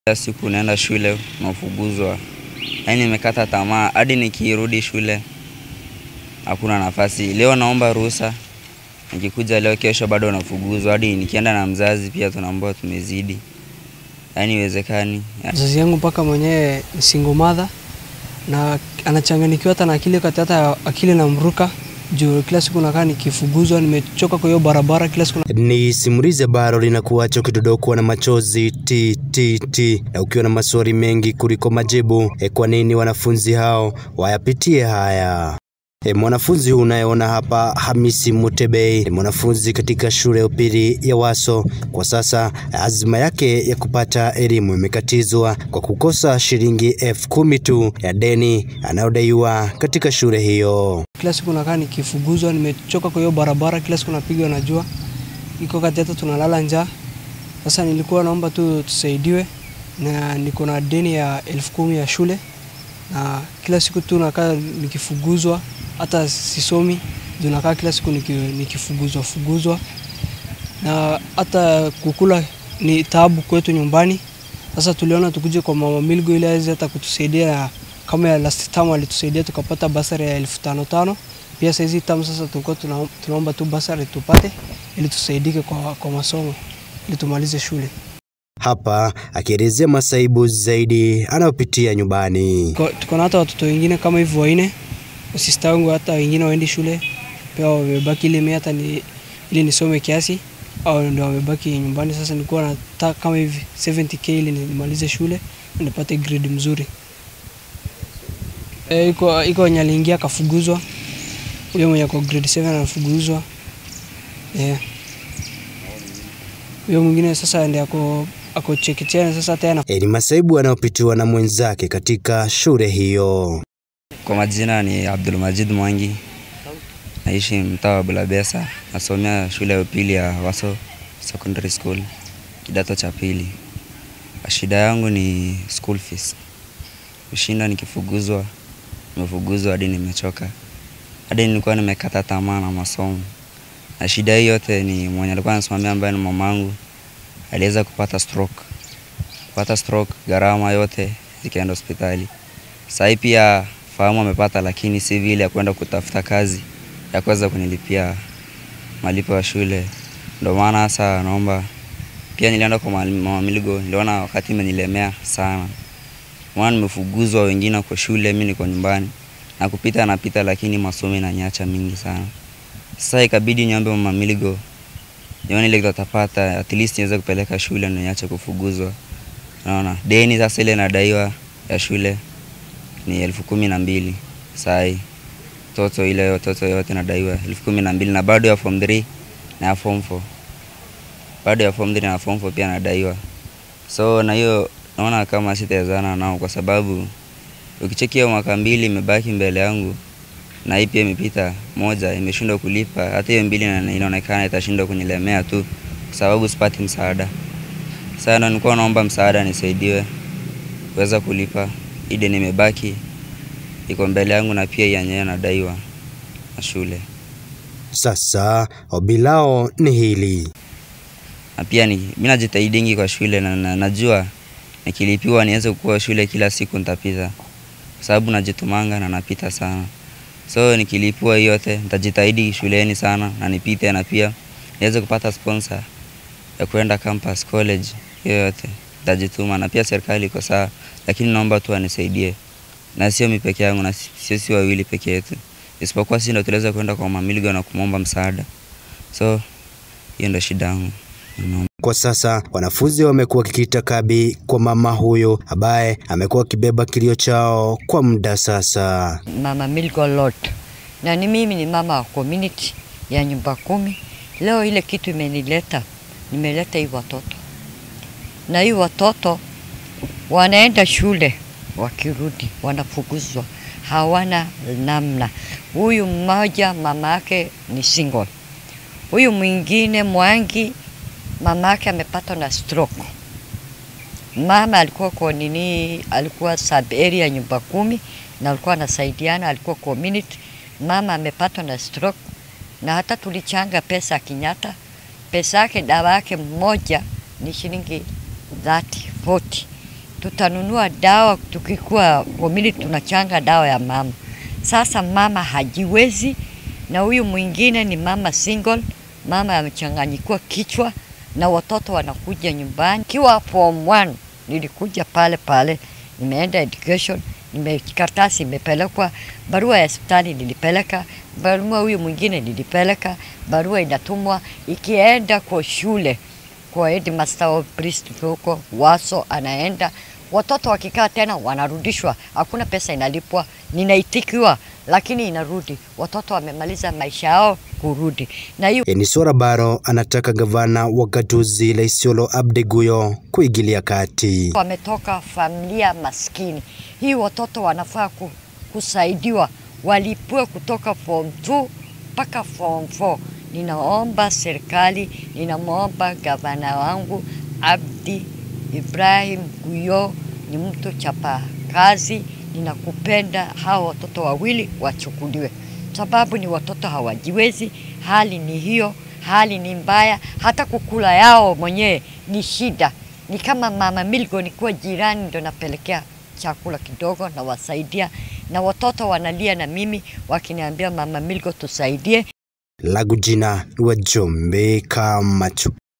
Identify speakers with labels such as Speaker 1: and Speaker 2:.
Speaker 1: Kila siku naenda shule nafukuzwa, yaani nimekata tamaa hadi nikirudi shule hakuna nafasi. Leo naomba ruhusa, nikikuja leo, kesho bado nafukuzwa, hadi nikienda na mzazi pia tunaambiwa tumezidi, yaani iwezekani.
Speaker 2: Mzazi yangu mpaka mwenyewe ni single mother na anachanganikiwa hata na akili kati hata akili na mruka juu kila siku nakaa nikifuguzwa, nimechoka kwa hiyo barabara kila siku na...
Speaker 3: Ni simulizi ambalo linakuacha ukidodokwa na machozi ti ti ti, na ukiwa na maswali mengi kuliko majibu. E, kwa nini wanafunzi hao wayapitie haya? E, mwanafunzi huyu unayeona hapa Hamisi Mutebei ni mwanafunzi katika shule ya upili ya Waso. Kwa sasa azma yake ya kupata elimu imekatizwa kwa kukosa shilingi elfu kumi tu ya deni anayodaiwa katika shule hiyo.
Speaker 2: kila siku nakaa nikifuguzwa, nimechoka kwa hiyo barabara kila siku napigwa na jua, iko kati hata tunalala njaa. Sasa nilikuwa naomba tu tusaidiwe, na niko na deni ya elfu kumi ya shule, na kila siku tu nakaa nikifuguzwa, hata sisomi juu nakaa kila siku niki, nikifuguzwa fuguzwa, na hata kukula ni taabu kwetu nyumbani. Sasa tuliona tukuje kwa mama Milgo ili aweze hata kutusaidia kama ya last term alitusaidia tukapata basari ya elfu tano tano. Pia saizi tamu sasa tulikuwa tuna, tunaomba tu basari tupate ili tusaidike kwa, kwa masomo ili tumalize shule.
Speaker 3: Hapa akielezea masaibu zaidi anayopitia nyumbani.
Speaker 2: Ko- Tuko na hata watoto wengine kama hivyo wanne, sista wangu hata wengine waendi shule pia wamebaki ili mimi hata ni, ili nisome kiasi au ndio wamebaki nyumbani. Sasa nilikuwa nataka kama hivi 70k ili nimalize shule na nipate grade mzuri. E, iko iko wenye aliingia akafuguzwa, huyo mwenye ako grade 7 anafuguzwa. Eh. Huyo mwingine sasa ndiye ako ako chekechea sasa tena
Speaker 3: E, ni masaibu anayopitiwa na mwenzake katika shule hiyo.
Speaker 1: Kwa majina ni Abdul Majid Mwangi, naishi mtaa wa Bulabesa, nasomea shule ya upili ya Waso Secondary School, kidato cha pili. Shida yangu ni school fees, kushinda nikifuguzwa, nimefuguzwa hadi nimechoka, hadi nilikuwa nimekata tamaa na masomo. Na shida hii yote ni mwenye alikuwa anasimamia ambaye ni mamangu, aliweza kupata stroke. Kupata stroke, gharama yote zikaenda hospitali. Sasa hii pia fahamu amepata, lakini si vile ya kwenda kutafuta kazi ya kuweza kunilipia malipo ya shule. Ndio maana sasa naomba pia, nilienda kwa mwalimu- mama Miligo, niliona wakati imenilemea sana, maana nimefuguzwa, wengine kwa shule, mimi niko nyumbani na kupita napita, lakini masomo inaniacha mingi sana. Sasa ikabidi niombe mama Miligo nione ile kitu atapata, at least niweze kupeleka shule na niache kufuguzwa. Naona deni sasa ile nadaiwa ya shule ni elfu kumi na mbili sai toto ile yo- toto yote nadaiwa elfu kumi na mbili na bado ya form 3 na ya form 4 bado ya form 3 na form 4 pia nadaiwa so na hiyo naona kama sitawezana nao kwa sababu ukicheki hiyo mwaka mbili imebaki mbele yangu na hii pia imepita moja imeshindwa kulipa hata hiyo mbili ina- inaonekana itashindwa kunilemea tu kwa sababu sipati msaada sasa ndo nilikuwa naomba msaada nisaidiwe kuweza kulipa hii deni imebaki iko mbele yangu na pia yenyewe nadaiwa na shule
Speaker 3: Sasa ombi lao ni hili.
Speaker 1: na pia ni mimi najitahidingi kwa shule na, na najua nikilipiwa niweze kuwa shule kila siku nitapita kwa sababu najitumanga na napita sana so nikilipiwa hiyo yote nitajitahidi shuleni sana na nipite na pia niweze kupata sponsor ya kwenda campus college hiyo yote nitajituma na pia serikali iko sawa lakini naomba tu anisaidie na sio mi peke yangu na si- sio si wawili peke yetu isipokuwa si ndo tuliweza kwenda kwa mamiligo na kumwomba msaada so hiyo ndo shida yangu Naomba.
Speaker 3: Kwa sasa wanafunzi wamekuwa wakikita kabi kwa mama huyo ambaye amekuwa akibeba kilio chao kwa muda sasa.
Speaker 4: Mama Milgo Lot, na ni mimi ni mama wa community ya nyumba kumi. Leo ile kitu imenileta, nimeleta hii watoto, na hii watoto wanaenda shule, wakirudi wanafukuzwa, hawana namna. Huyu mmoja mama yake ni single, huyu mwingine Mwangi mama yake amepatwa na stroke. Mama alikuwa kwa nini, alikuwa sub area nyumba kumi na alikuwa anasaidiana, alikuwa community. Mama amepatwa na stroke na hata tulichanga pesa Kenyatta, pesa yake dawa yake mmoja ni shilingi 30 40 tutanunua dawa tukikuwa community, tunachanga dawa ya mama. Sasa mama hajiwezi, na huyu mwingine ni mama single, mama amechanganyikiwa kichwa na watoto wanakuja nyumbani. Kiwa form 1 nilikuja pale pale, nimeenda education, nime karatasi imepelekwa, barua ya hospitali nilipeleka, barua huyu mwingine nilipeleka, barua inatumwa ikienda kwa shule kwa headmaster of priest huko Waso, anaenda watoto wakikaa tena wanarudishwa, hakuna pesa inalipwa, ninaitikiwa lakini inarudi. Watoto wamemaliza maisha yao kurudi, na hiyo
Speaker 3: Enisora Baro anataka gavana wa gatuzi la Isiolo Abdi Guyo kuingilia kati.
Speaker 4: wametoka familia maskini. Hii watoto wanafaa ku, kusaidiwa, walipwe kutoka form 2 mpaka form 4. Ninaomba serikali, ninamwomba gavana wangu Abdi Ibrahim Guyo, ni mtu chapa kazi, ninakupenda. Hawa watoto wawili wachukuliwe, sababu ni watoto hawajiwezi. Hali ni hiyo, hali ni mbaya, hata kukula yao mwenyewe ni shida ni kama mama Milgo, nikuwa jirani ndo napelekea chakula kidogo na wasaidia, na watoto wanalia na mimi wakiniambia mama Milgo tusaidie.
Speaker 3: Lagu jina wa Jombe Kamachu.